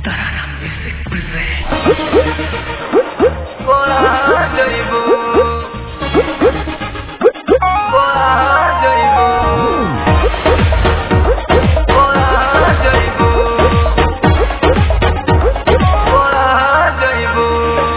Tarara Music presents Bola Jaibu Bola Jaibu Bola Jaibu Bola Jaibu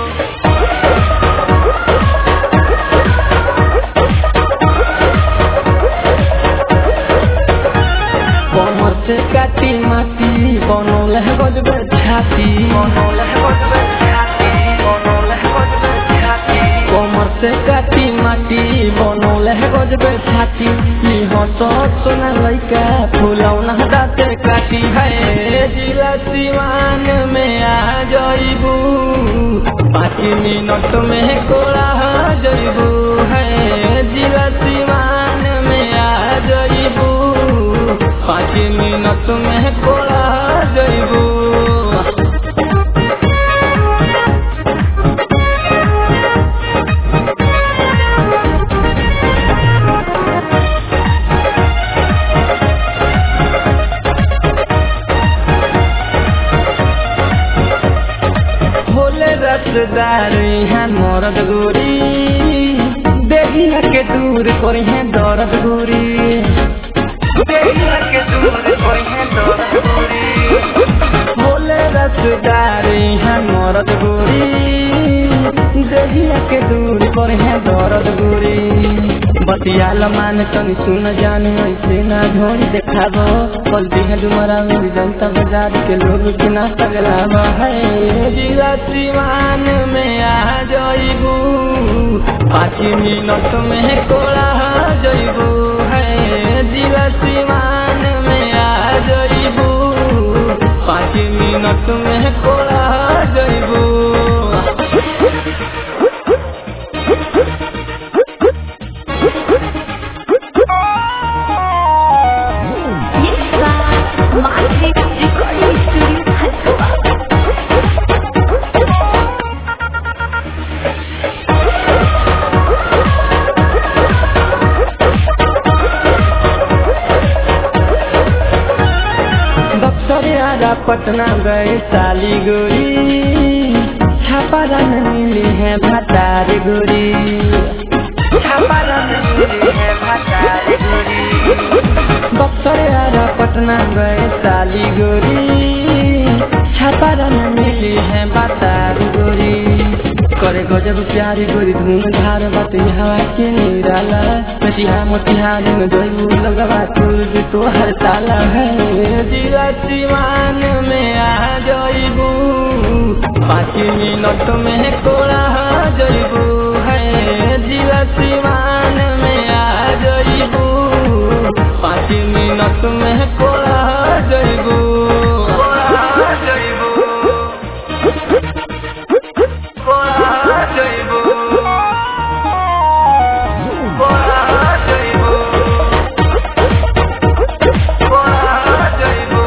कमर से काटी माटी बनौल है गजबे छाती बनौल है गजबे छाती बनौल है गजबे छाती कमर से काटी माटी बनौल है गजबे छाती ई हंसत सोना लइका फुलौना दाते काटी है जिला सिवान में आ जइबू पाँच मिनट में कोड़ा जइबू है जिला सिवान में आ जइबू पाँच मिनट में कोड़ा जइबू भोले रसदार यहाँ मरद गोरी देहिया के दूर करी है दर्द गोरी देहिया के दूर कोई है दौलत पूरी भोले रसदार यहाँ मरद गोरी देहिया के दूर करी है दर्द गोरी बतियाल मान तनी सुन जान ऐसे ना झोरी देखाबो पलटी है डुमरा में जनता बाजार के लोग के ना तगलावा है जिला सिवान में आ जइबू पाँच मिनट में कोड़ा जइबू है जिला सिवान में आ जइबू पाँच मिनट में कोड़ा जइबू Yes, sir. Magic Recording Studio, Hyderabad. दफ्तरियारा Patna गए साली गोरी छापारा में मिली है भतार गोरी छापारा में मिली है भतारी गोरी दफ्तरियारा पटना गए साली गोरी छापारा में मिली है भतार गोरी करे गजब प्यारी गोरी धूम धार बात हवा के निराला मटिहा मोतिहार में जोई लगवा तुझ तो हर ताला है जिला सिवान में आ जइबू पाँच मिनट में कोड़ा जइबू है जिला सिवान में आ जइबू पाँच मिनट में कोड़ा जइबू बोला जइबू बोला जइबू बोला जइबू बोला जइबू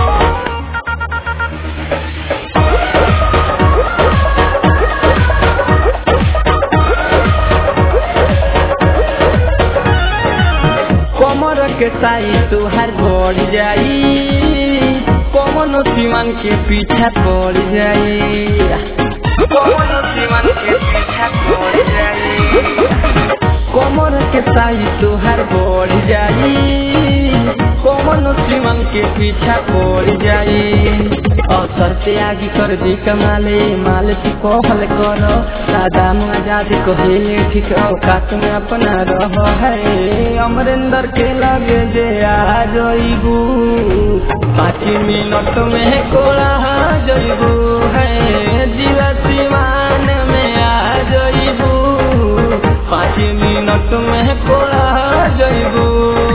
कमर के साई तुहार बढ़ जाई कमन सीमान के पीछा पड़ जाई कौन सीमन के पीछा छोड़ जाई कमर के साई तुहार बढ़ जाई कमन सीमान के पीछा पड़ जाई अवसर से आगे कर दी कमाले माल की कहल करो सादाम आजाद कहेले ठीक औकात में अपना रह है अमरेंद्र के लगे जे आ जइबू पाँच मिनट में कोड़ा जइबू है जिला सिवान में आ जइबू पाँच मिनट में कोड़ा जइबू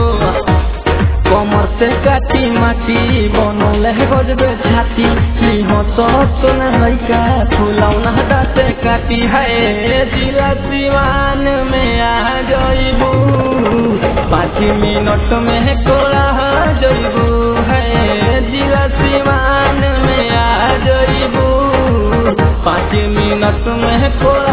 कमर से काटी माटी बनौल है गजबे छाती सोना लैका फुलौना दाते काटी है जिला सिवान में आ जइबू पाँच मिनट में कोड़ा जइबू है जिला सिवान में आ जइबू पाँच मिनट में कोड़ा